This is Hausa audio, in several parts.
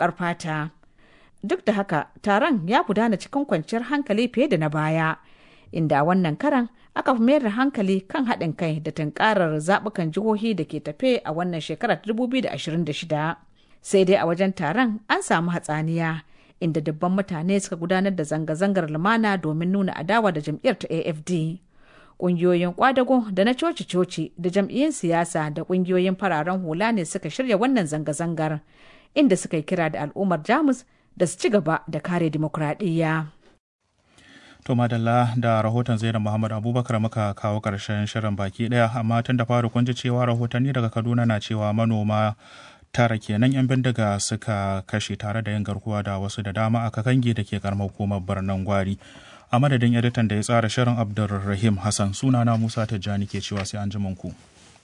baƙar fata. Duk da haka taron ya gudana cikin kwanciyar hankali fiye da na baya, inda a wannan karan aka fi mayar da hankali kan haɗin kai da tunkarar zaɓukan jihohi da ke tafe a wannan shekarar 2026. Sai dai a wajen taron an samu hatsaniya. inda dubban mutane suka gudanar da zanga-zangar lumana domin nuna adawa da jam'iyyar ta AFD. Ƙungiyoyin kwadago da na coci-coci da jam'iyyun siyasa da ƙungiyoyin fararen hula ne suka shirya wannan zanga-zangar, inda suka yi kira da al'ummar Jamus da su ci gaba da kare dimokuraɗiyya. To madalla da rahoton Zainab Muhammad Abubakar muka kawo ƙarshen shirin baki ɗaya amma tun da fari kun ji cewa rahotanni daga Kaduna na cewa manoma tara kenan 'yan bindiga suka kashe tare da yin garkuwa da wasu da dama a kakangi da ke karamar hukumar birnin gwari a madadin editan da ya tsara shirin abdulrahim hassan sunana musa tijjani ke cewa sai an ji ku.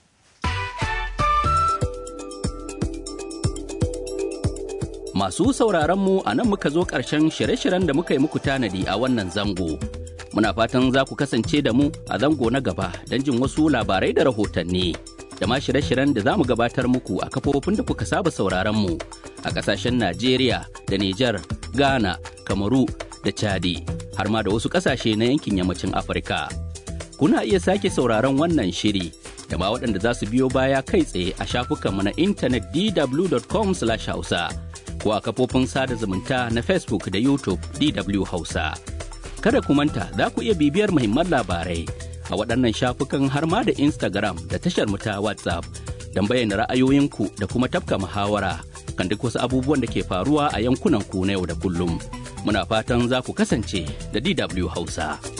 Masu sauraron mu a nan muka zo ƙarshen shirye-shiryen da muka yi muku tanadi a wannan zango. Muna fatan za ku kasance da mu a zango na gaba don jin wasu labarai da rahotanni. da ma shirye-shiryen da za mu gabatar muku a kafofin da kuka saba sauraron mu a kasashen Najeriya da Nijar, Ghana, Kamaru da Chadi har ma da wasu kasashe na yankin yammacin Afirka. Kuna iya sake sauraron wannan shiri da ma waɗanda za su biyo baya kai tsaye a shafukanmu na intanet dw.com/hausa ko a kafofin sada zumunta na Facebook da YouTube DW Hausa. Kada ku manta za ku iya bibiyar muhimman labarai a waɗannan shafukan har ma da Instagram da tashar mu ta WhatsApp don bayyana ra'ayoyinku da kuma tafka muhawara kan duk wasu abubuwan da ke faruwa a yankunan ku na yau da kullum. Muna fatan za ku kasance da DW Hausa.